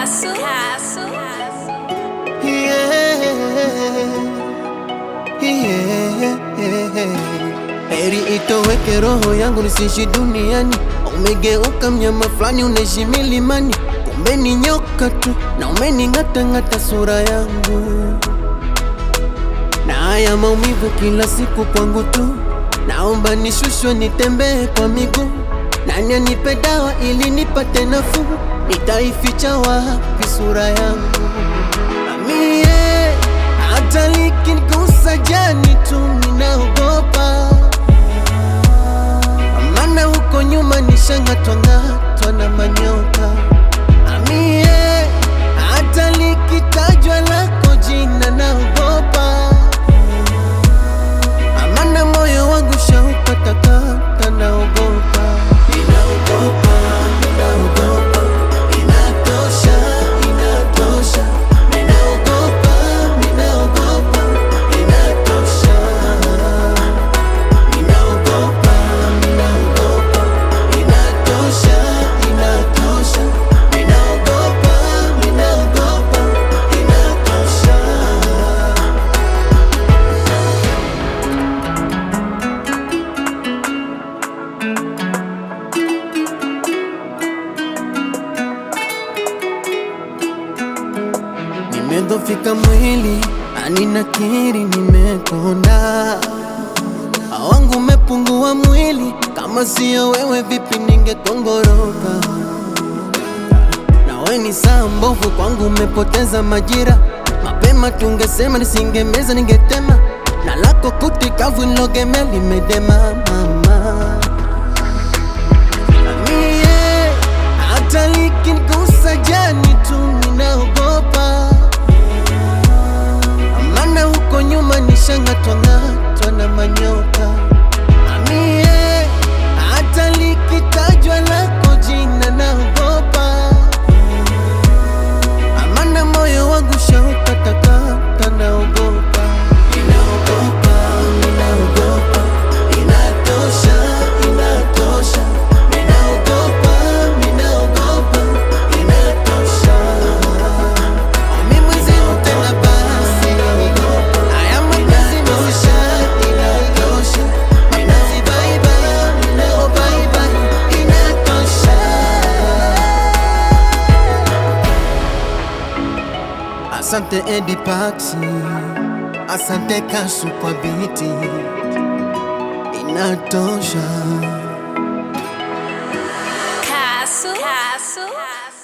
Castle. Castle. Yeah. Yeah. Heri itoweke roho yangu nisiishi duniani. Umegeuka mnyama fulani unaishi milimani, kumbe ni nyoka tu na umening'atang'ata sura yangu na haya maumivu kila siku kwangu tu. Naomba nishushwe nitembee kwa miguu, nani anipe dawa ili nipate nafuu? Nitaificha wapi sura yangu? Amie, hata likinigusa jani tu ninaogopa, maana huko nyuma nishang'atwang'atwa na manyoka. Amie, hata likitajwa lako jina naogopa, amana moyo wangu shaukatakata, naogopa, ninaogopa, ninaogopa, inatosha, inatosha, ninaogopa, ninaogopa, inatosha, ninaogopa, ninaogopa, inatosha, inatosha, ninaogopa, ninaogopa, inatosha. Nimedhofika mwili, ani nakiri nimekonda, wangu umepungua mwili, kama siyo wewe vipi ningekongoroka? Na we ni saa mbovu kwangu, umepoteza majira, mapema tungesema, nisingemeza ningetema, na lako kuti kavu nilogemea limedema mama Mie, hata likinigusa jani tu ninaogopa, maana huko nyuma nishang'atwang'atwa na manyoka. Mie, hata likitajwa lako jina naogopa, maana moyo wangu shaukatakata, naogopa, ninaogopa, ninaogopa, inatosha, inatosha, ninaogopa, ninaogopa, inatosha. Mimi mwenzenu tena basi, haya mapenzi maisha, inatosha, ninazibaiba, ninaobaiba, inatosha. Asante Edi Paxi, asante Kasu kwa biti, inatosha. Castle. Castle.